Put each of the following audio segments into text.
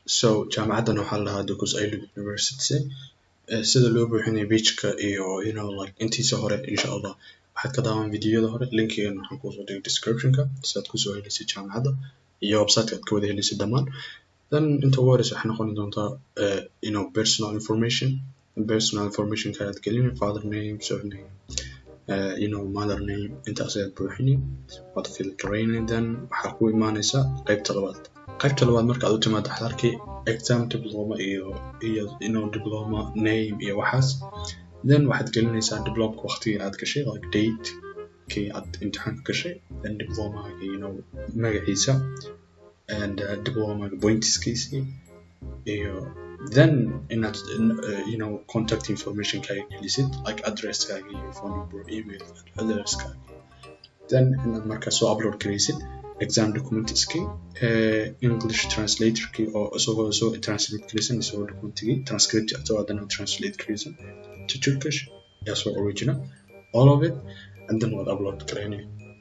so jaamacaddan waxaa la dhahaa Dukus Aylu University Eh, sida loo buuxinayo pageka iyo you know like intiisa hore insha allah waxaad ka daawan videoyada hore linkigan waxaan kusoo dhigay descriptionka si aad kusoo helaysid jaamacadda iyo websiteka aad ka wada helaysid dhammaan then inta ugu horeysa waxay noqon doontaa eh, you know personal information personal information ka ayaad gelini father name surname uh, you know mother name intaas ayaad buuxini waad filtering then waxaa ku imaanaysa qaybta labaad qaybta labaad marka aad u timaado waxaad arkay exam diploma iyo iyo you know diploma name iyo waxaas then waxaad gelinaysaa diplomka waqtigii aad gashay like date kii aad imtixaanka gashay then diplomaga you know magaciisa and uh, diplomaga pointskiisii iyo then inaad uh, you know contact information kaaga gelisid like addresskaaga iyo phone number email addresskaaga then inaad markaa soo upload garaysid exam documentskii uh, english translatorkii oo isagoo soo translate garaysan isagoo documentigii transcript asagoo haddana translate garaysan to turkish yaa soo original all of it and then waad upload garaynay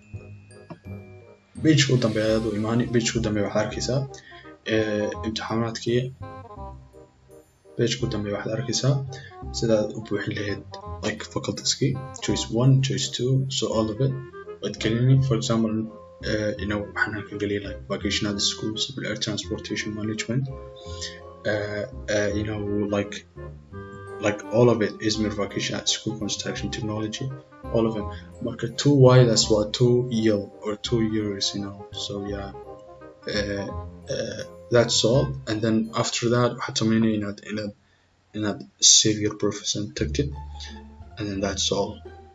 pageka u dambeeya ayaad u imaani pageka u dambeeya waxaad arkaysaa uh, imtixaanaadkii pageka u dambeeya waxaad arkaysaa sidaad u buuxin lahayd like facultieski choice one choice two so all of it waad gelini for example uh, you know waxaan halkan geliyay like vocational school civil air transportation management uh, uh, you know like like all of it Izmir vocational school construction technology all of them marka two y that's what two year or two years you know so yeah uh, uh, that's all and then after that waxaad sameynaya inaad inaad inaad save your professor tagtid and then that's all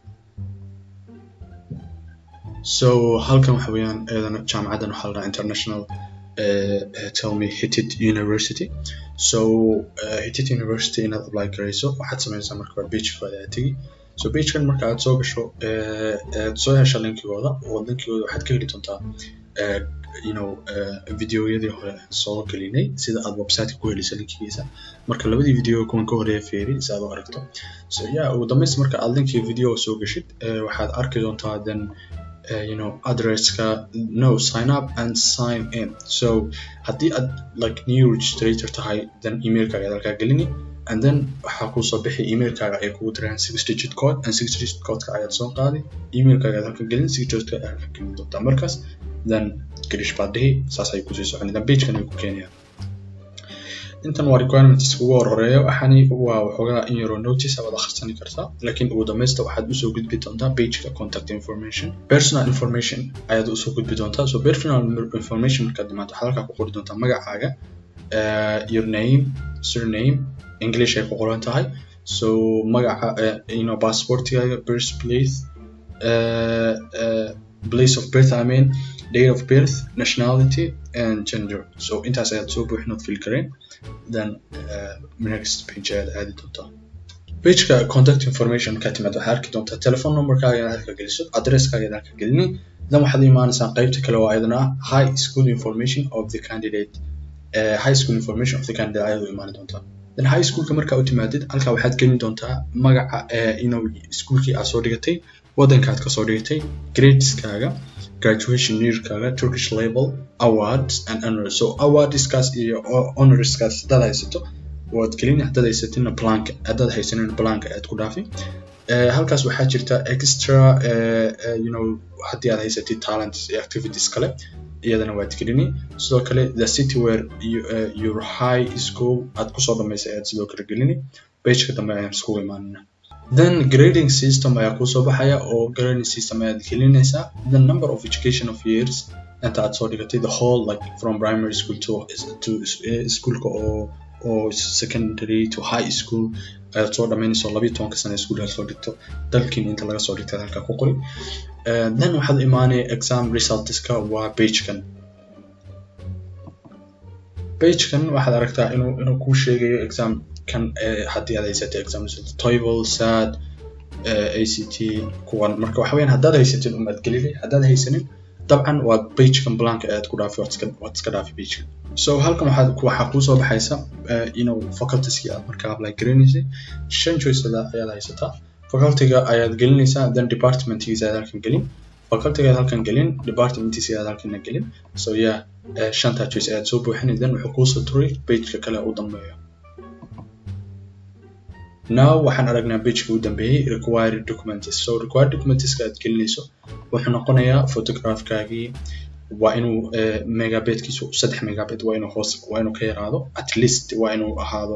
so halkan waxa weeyaan eedana jaamacaddan waxaa la dhahaa international uh, uh, tell me hitit university so uh, hitit university inaad apply garayso waxaad sameynaysaa marka waa pagekooda aad tegi so pagekan marka aad soo gasho uh, aad soo hesha linkigooda oo linkigooda waxaad ka heli doontaa uh, you know uh, videoyadii hore soo gelinay sida aad websiteka ku helayso linkigiisa marka labadii video kuwan ka horeeya feeri si aad u aragto so yeah ugu dambeys marka aad linkii video soo gashid uh, waxaad arki doontaa then uh, you know addresska no sign up and sign in so haddii aad like new registrator tahay then emailkaaga ayaad halkaa gelini and then waxaa kusoo bixi emailkaaga ay kugu diraan six digit code and six digit codeka ayaad soo qaadi emailkaaga ayaad halka gelin six digit code ayaad halka gelin doontaa markaas then gelish baad dhihi saas ay kusii socon then pagekan ay ku keenayaan intan waa requirements ugu horeeya waxaani waa waxoogaa in yaroo notice abaad akhrisani kartaa laakiin ugu dambeysta waxaad usoo gudbi doontaa pageka contact information personal information ayaad usoo gudbi doontaa so personal information markaad dhimaado waxaad halkaa ku qori doontaa magacaaga uh, your name surname english ay ku qoran tahay so magaca uh, you know passportigaaga birth place uh, uh, place of birth I mean date of birth nationality and gender so intaas ayaad soo buuxin ood fill kareen then uh, next page ayaad aadi doontaa pageka contact information markaad timaad waxaad arki doontaa telephone numberkaaga inaad halka geliso addresskaaga inaad halka gelini then waxaad imaanaysaa qaybta kale oo ayadana high school information of the candidate uh, high school information of the candidate ayaad u imaani doontaa then high schoolka markaa u timaadid halkaa waxaad gelin doontaa magaca uh, you know iskuulkii aad soo dhigatay waddankaad kasoo dhigatay gradeskaaga graduation yearkaaga turkish label awards and honors so awardskaas iyo honorskaas haddaad haysato waad gelin haddaad haysatina blank haddaad haysanin blank ayaad ku dhaafi uh, halkaas waxaa jirta extra uh, uh, you know haddii aad haysatid talents iyo activities kale iyadana waad gelini sidoo kale the city where you, uh, your high school aad kusoo dhamaysay ayaad sidoo kale gelini pageka dambe ayaan iskugu imaanina then grading system ayaa kusoo baxaya oo grading system ayaad gelinaysaa the number of education of years inta aad soo dhigatay the whole like from primary school to, to uh, schoolka oo oo secondary to high school ayaad soo dhamaynayso labiyo tobanka sano iskuul aad soo dhigto dalkiin inta laga soo dhigtay halkaa ku qori uh, then waxaad imaanaya exam resultska waa pagekan pagekan waxaad aragtaa inuu inuu kuu sheegayo exam kan haddii aad haysatay exam result toefl sad act kuwan marka waxa weyaan haddaad haysatin umaad gelini haddaad haysanin dabcan waa pagekan blank ayaad ku dhaafi waad iska dhaafi pagekan so halkan waxaad waxaa kuusoo baxaysa inuu facultieskii aad markaa apply garanaysay shan choice ayaad haysataa facultyga ayaad gelinaysaa then departmentgiisa ayaad halkan gelin facultygaad halkan gelin departmentigaad halkan gelin so yeah uh, shanta choice ayaad soo buuxinay then wuxuu kuusoo turay pageka kale u dambeeyo now waxaan aragnaa pageka u dambeeyey required documents so required documentska aad gelinayso wuxuu noqonayaa photographkaagii waa inuu megabetkiisu saddex megabet waa inuu hoos waa inuu ka yaraado at least waa inuu ahaado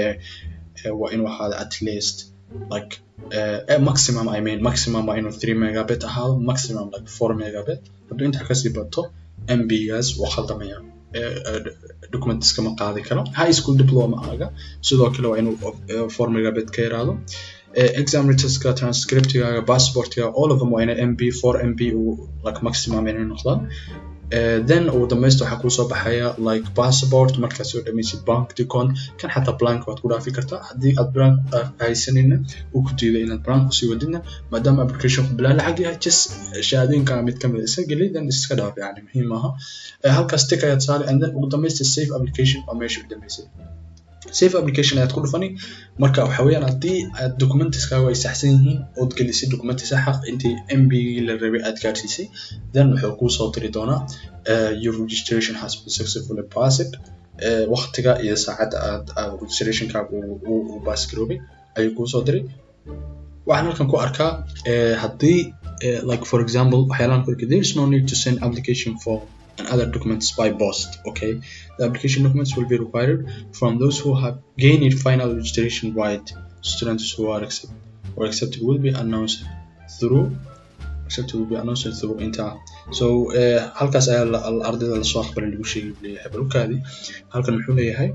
waa inuu ahaado at least like uh, maximum I mean maximum waa inuu 3 megabit ahaado maximum like 4 megabit hadduu intaa kasii bato MB-gaas waa khaldamaya documentiska ma qaadi karo high school diploma aga sidoo kale waa inuu 4 megabit ka yaraado exam returska transcriptigaaga passportga all of them waa inay MB 4 MB like maximum inay noqdaan Uh, then ugu dambaysta waxaa kusoo baxaya like passport markaad soo dhamaysid bank decon kan xataa blank waad ku dhaafi kartaa haddii aad blank haysanina uu ku diiday inaad blank kusii wadidna maadaama applicationku bilaa lacag yahay just shahaadooyinka mid kamid iska geli then iska dhaaf yani muhiim maaha uh, halkaas tick ayaad saari and then ugu dambaysta safe application waa meesha u dambaysay safe application ayaad ku dhufani marka waxa weeyaan haddii aad documentiskaagu ay saxsan yihiin ood gelisay documenti saxa intii mb la rabay aad gaarsiisay then wuxuu kuu soo diri doonaa uh, your registration has been successfully passed uh, waqtiga iyo saacadda aad uh, registrationkaagu uu baas garoobay ayuu kuu soo diray waxaan halkan ku arkaa uh, haddii uh, like for example waxyaalaan ku arkay there is no need to send application form and other documents by post. Okay, the application documents will be required from those who have gained final registration right. Students who are accept or accepted will be announced through accepted will be announced through inta. So uh, halkaas ayaa ardayda lasoo aqbalay lagu sheegay leeyahay balkaadi halkan muxuu leeyahay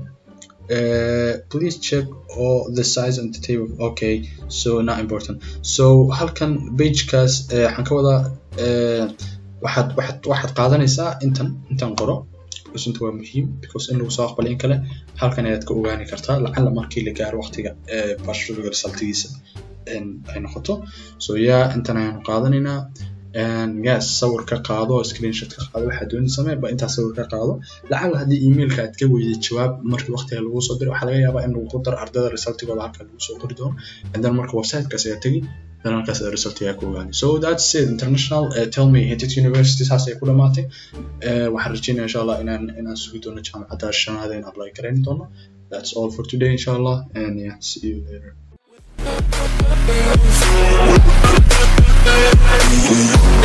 Uh, please check all the size and the table okay so not important so halkan pagekaas waxaan uh, ka wadaa uh, waxaad waxaad waxaad qaadanaysaa intan intan qoro because inta waa muhiim because in lagu soo aqbalay in kale halkan ayaad ka ogaani kartaa lacala markii la gaaro waqtiga bachelorga resultigiisa ay noqoto so yeah intan ayaanu qaadanaynaa yes sawir ka qaado screenshot ka qaado waxaad dooni samee ba intaa sawir ka qaado lacala haddii emailka aad ka weyday jawaab markii waqtiga lagu soo diray waxaa laga yaabaa in lagu daro ardayda resultigooda halka lagu soo qori doono and then marka websitekaas ayaa tegi then halkaas aad resultiga ku ogaani so that's it international uh, tell me hitit university saas ay ku dhamaatay uh, waxaan rajeynaya insha allah inaan inaan sugi doono jaamacadda shanaada in apply garayn doono that's all for today insha allah and yeah see you later